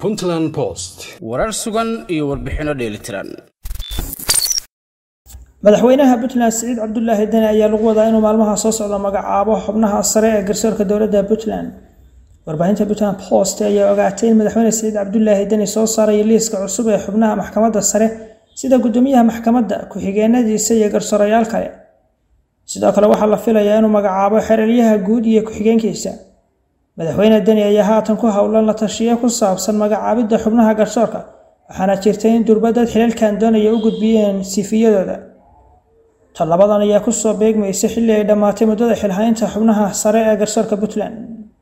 puntland post warar sugan iyo warbixinno dheelitiran madaxweynaha puntland siciid cabdulaahi deni ayaa lagu wadaa inuu maalmaha soo socda magacaabo xubnaha sare ee garsoorka dowladda puntland warbaahinta puntland post ayaa ogaatay in madaxweyne siciid cabdulaahi deni soo saarayo liiska cusub ee xubnaha maxkamadda sare sida gudoomiyaha maxkamadda ku-xigeenadiisa iyo garsoorayaal kale sidoo kale waxaa la filayaa inuu magacaabo xeralyaha guud iyo ku-xigeenkiisa madaxweyne deni ayaa haatan ku howlan la tashiyo ku saabsan magacaabidda xubnaha garsoorka waxaana jirtay in durbadad xilalkan doonaya u gudbiyeen sifiyadooda tallabadan ayaa kusoo beegmaysa xilli ay dhammaatay muddada xilhaynta xubnaha sare ee garsoorka puntland